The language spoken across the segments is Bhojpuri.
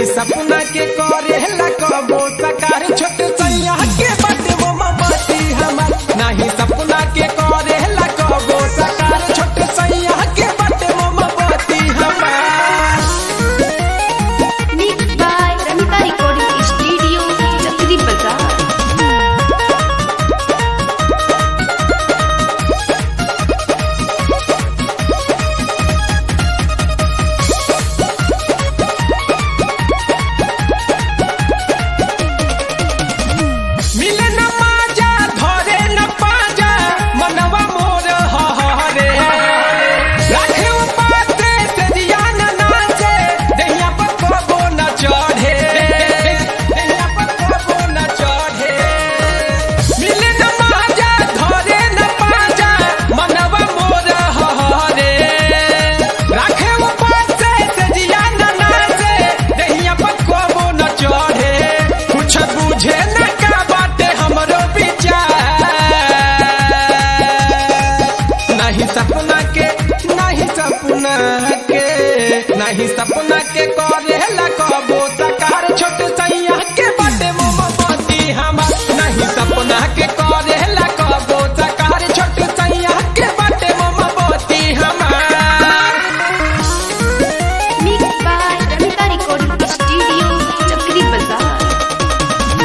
सपना के करे कबो सकार छोट सैया के बाटे वो ममती हमार नाही सपना के करे कबो सकार छोट सैया के बाटे वो ममती हमार Mixed by Ramita Recording Studio, Chakri Bazaar. मिले न माजा धरे न पाजा मनवा मोर हरे राखे उपाते से दिया न नाचे दहिया पर कबो न चढ़े दहिया पर कबो न चढ़े मिले न माजा धरे न पाजा मनवा मोर हरे राखे उपाते से दिया न नाचे दहिया पर कबो न चढ़े कुछ बुझे न का बाटे हमरो विचार नहीं सपना के नहीं सपना के नहीं सपना के करे कबो सकार छोट सैया के बाटे मोमबत्ती हमार नहीं सपना के करे कबो सकार छोट सैया के बाटे मोमबत्ती हमार Mixed by Ramita Recording Studio, Chakri Bazaar.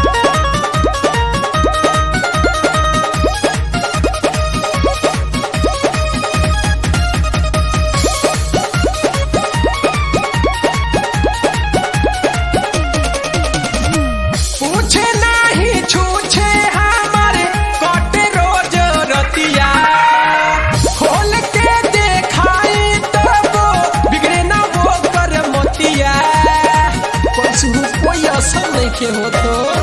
पूछे नहीं छूछे हमारे कटे रोज रतिया खोल के देखाई तब बिगड़े ना वो कर मोतिया कुछ कोई असर नहीं के हो तो